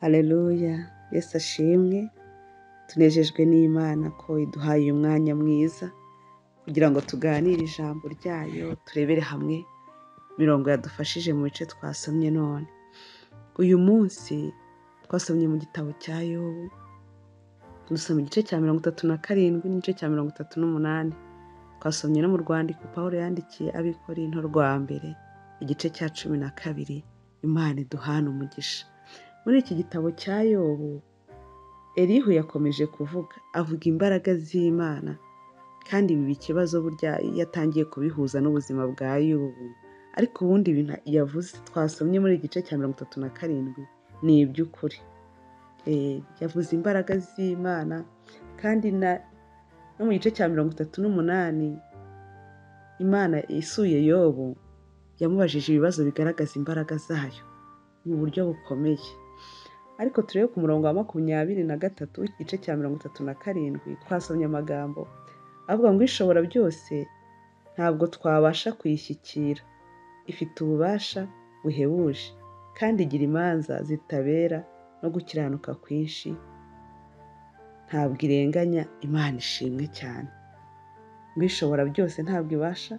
hareruya yesu ashimwe tunejejwe n'imana ko iduhaye umwanya mwiza kugira ngo tuganire ijambo ryayo turebere hamwe imirongo yadufashije mu bice twasomye none uyu munsi twasomye mu gitabo cya yobu dusoma igice cya mirongo itatu na karindwi n'igice cya mirongo itatu n'umunani twasomye no mu rwandiko paul yandikiye abikorinto rwa mbere igice cya cumi na kabiri imana iduhana umugisha muri iki gitabo cya yobu erihu yakomeje kuvuga avuga imbaraga z'imana kandi biba ikibazo burya iyo atangiye kubihuza n'ubuzima bwa yobu ariko ubundi ibintu yavuze twasomye muri igice cya mirongo itatu na karindwi ni iby'ukuri yavuze imbaraga z'imana kandi no mu gice cya mirongo itatu n'umunani imana isuye yobu yamubajije ibibazo bigaragaza imbaraga zayo mu buryo bukomeye ariko turebe ku murongo wa makumyabiri na gatatu w'igice cya mirongo itatu na karindwi twasomye amagambo avuga ngo ishobora byose ntabwo twabasha kuyishyikira ifite ububasha buhebuje kandi igira imanza zitabera no gukiranuka kwinshi ntabwo irenganya imana ishimwe cyane ngo ishobora byose ntabwo ibasha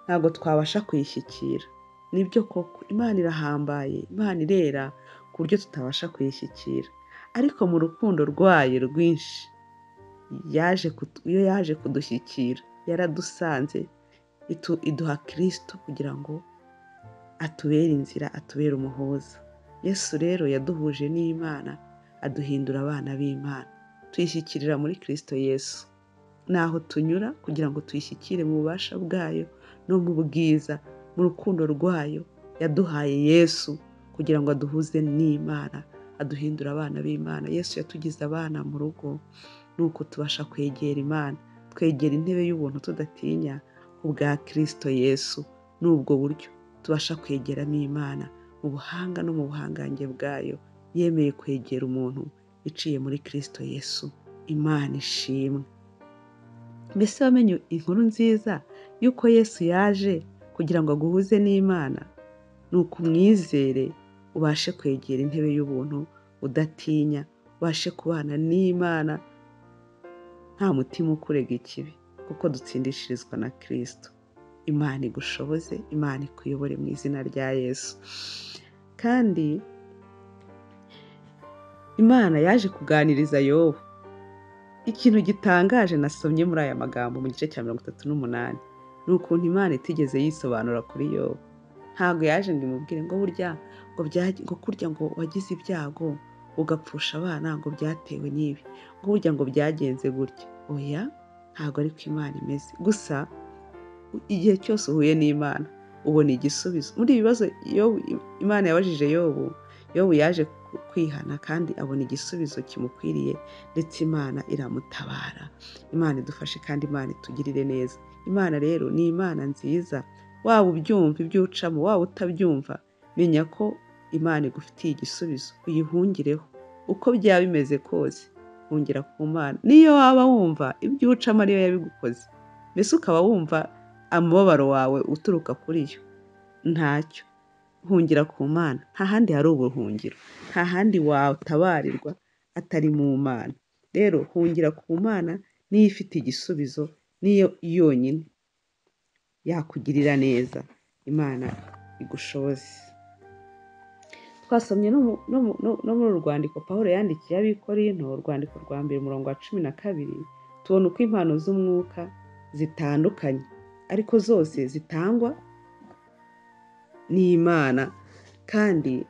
ntabwo twabasha kuyishyikira nibyo koko imana irahambaye imana irera ku buryo tutabasha kuyishyikira ariko mu rukundo rwayo rwinshi iyo yaje kudushyikira yaradusanze iduha kirisito kugira ngo atubere inzira atubere umuhuza yesu rero yaduhuje n'imana aduhindura abana b'imana tuyishyikirira muri kirisito yesu naho tunyura kugira ngo tuyishyikire mu bubasha bwayo no mu bwiza mu rukundo rwayo yaduhaye yesu kugira ngo aduhuze n'imana aduhindura abana b'imana yesu yatugize abana mu rugo nuko tubasha kwegera imana twegera intebe y'ubuntu tudatinya ubwa kirisito yesu ni ubwo buryo tubasha kwegera n'imana mu buhanga no mu buhangange bwayo yemeye kwegera umuntu iciye muri kirisito yesu imana ishimwe mbese wamenye inkuru nziza y'uko yesu yaje kugira ngo aguhuze n'imana ni uko umwizere ubashe kwegera intebe y'ubuntu udatinya ubashe kubana n'imana nta mutima ukurega ikibi kuko dutsindishirizwa na kirisito imana igushoboze imana ikuyobore mu izina rya yesu kandi imana yaje kuganiriza yobu ikintu gitangaje nasomye muri aya magambo mu gice cya mirongo itatu n'umunani ni ukuntu imana itigeze yisobanura kuri yobu ntabwo yaje ngo imubwire ngo burya ngo kurya ngo wagize ibyago ugapfusha abana ngo byatewe n'ibi ngo burya ngo byagenze gutya oya ntabwo ariko imana imeze gusa igihe cyose uhuye n'imana ubona igisubizo muri ibi bibazo imana yabajije yobu yobu yaje kwihana kandi abona igisubizo kimukwiriye ndetse imana iramutabara imana idufashe kandi imana itugirire neza imana rero ni imana nziza waba ubyumva ibyo ucamo waba utabyumva menya ko imana igufitiye igisubizo uyihungireho uko byaba bimeze kose hungira ku mana niyo waba wumva ibyo ucamo ariyo yabigukoze mbese ukaba wumva amababaro wawe uturuka kuri yo ntacyo hungira ku mana nta handi hari ubuhungiro nta handi watabarirwa atari mu mana rero hungira ku mana niyo ifite igisubizo niyo yonyine yakugirira neza imana igushoboze twasomye no muri uru rwandiko paul yandikiye abikorino urwandiko rwa mbere umurongo wa cumi na kabiri tubona uko impano z'umwuka zitandukanye ariko zose zitangwa n'imana kandi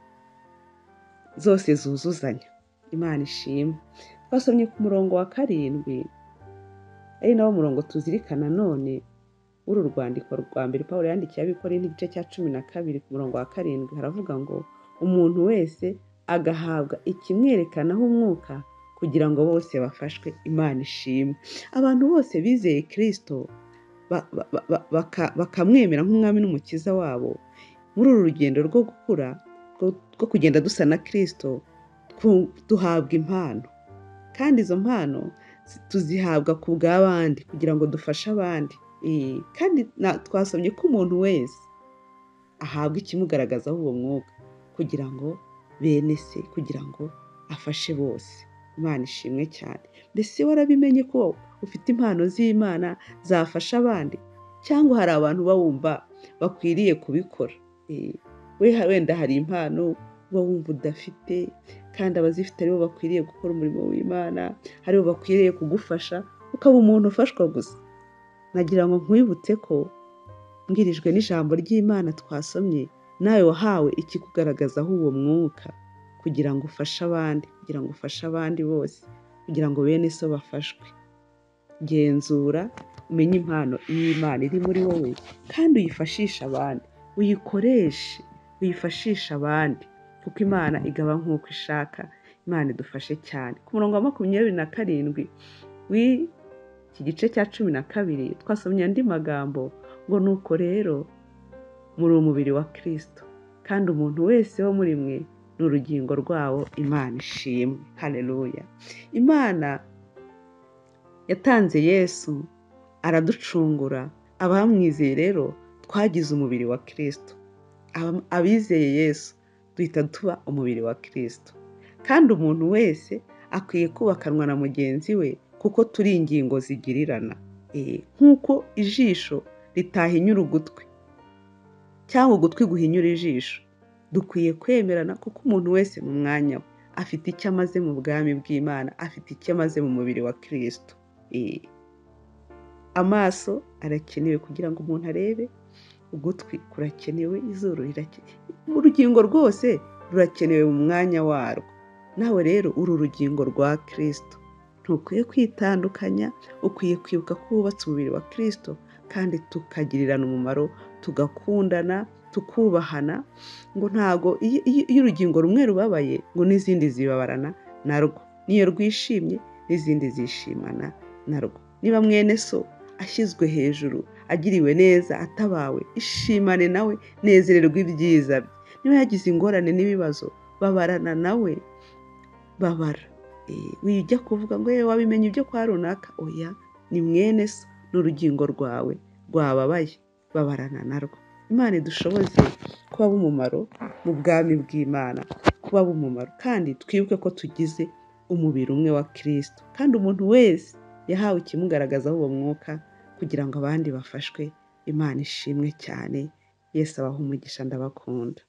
zose zuzuzanya imana ishimwe twasomye ku murongo wa karindwi ari nawo murongo tuzirikana none w'uru rwandiko rwa mbere paul yandikiye abikore n'igice cya cumi na kabiri ku murongo wa karindwi haravuga ngo umuntu wese agahabwa ikimwerekanaho umwuka kugira ngo bose bafashwe imana ishimwe abantu bose bizeye kirisito bakamwemera nk'umwami n'umukiza wabo muri uru rugendo rwo gukura rwo kugenda dusa na kirisito duhabwa impano kandi izo mpano tuzihabwa ku bw'abandi kugira ngo dufashe abandi kandi twasomye ko umuntu wese ahabwa ikimugaragazaho uwo mwuka kugira ngo bene se kugira ngo afashe bose imana ishimwe cyane mbese warabimenye ko ufite impano z'imana zafasha abandi cyangwa hari abantu uba wumva bakwiriye kubikora Eh, we wenda hari impano uba wumva udafite kandi abazifite aribo bakwiriye gukora umurimo w'imana aribo bakwiriye kugufasha ukaba umuntu ufashwa gusa nagira ngo nkwibutse ko mbwirijwe n'ijambo ry'imana twasomye nawe wahawe ikikugaragazaho uwo mwuka kugira ngo ufashe abandi kugira ngo ufashe abandi bose kugira ngo bene so bafashwe genzura umenye impano y'imana iri muri wowe kandi uyifashishe abandi uyikoreshe uyifashishe abandi kuko imana igaba nk'uko ishaka imana idufashe cyane ku murongo wa makumyabiri na karindwi w'iki gice cya cumi na kabiri twasomye andi magambo ngo nuko rero muri umubiri wa kirisito kandi umuntu wese wo muri mwe ni urugingo rwawo imana ishimwe hareruya imana yatanze yesu araducungura abamwizeye rero twagize umubiri wa kirisito Aba- abizeye yesu duhita tuba umubiri wa kirisito kandi umuntu wese akwiye kubakanwa na mugenzi we kuko turi ingingo zigirirana Eh, nk'uko ijisho ritahinyura ugutwi cyangwa ugutwi guhinyura ijisho dukwiye kwemerana kuko umuntu wese mu mwanya we afite icyo amaze mu bwami bw'imana afite icyo amaze mu mubiri wa kirisito Eh, amaso arakenewe kugira ngo umuntu arebe ugutwi kurakenewe izuru rirakenewe urugingo rwose rurakenewe mu mwanya warwo nawe rero uri urugingo rwa kirisito ntukwiye kwitandukanya ukwiye kwibuka ko wubatse umubiri wa kirisito kandi tukagirirana umumaro tugakundana tukubahana ngo ntago iyo iyo- iyo urugingo rumwe rubabaye ngo n'izindi zibabarana narwo n'iyo rwishimye n'izindi zishimana narwo niba mwene so ashyizwe hejuru agiriwe neza atabawe ishimane nawe nezererwa ibyiza bye niba yagize ingorane n'ibibazo babarana nawe babara Eh, wijya kuvuga ngo yewe wabimenya ibyo kwa runaka oya ni mwene so ni urugingo rwawe rwababaye babarana narwo imana idushoboze kuba b'umumaro mu bwami bw'imana kuba b'umumaro kandi twibuke ko tugize umubiri umwe wa kirisito kandi umuntu wese yahawe ikimugaragazaho uwo mwuka kugira ngo abandi bafashwe imana ishimwe cyane yesu abaha umugisha ndabakunda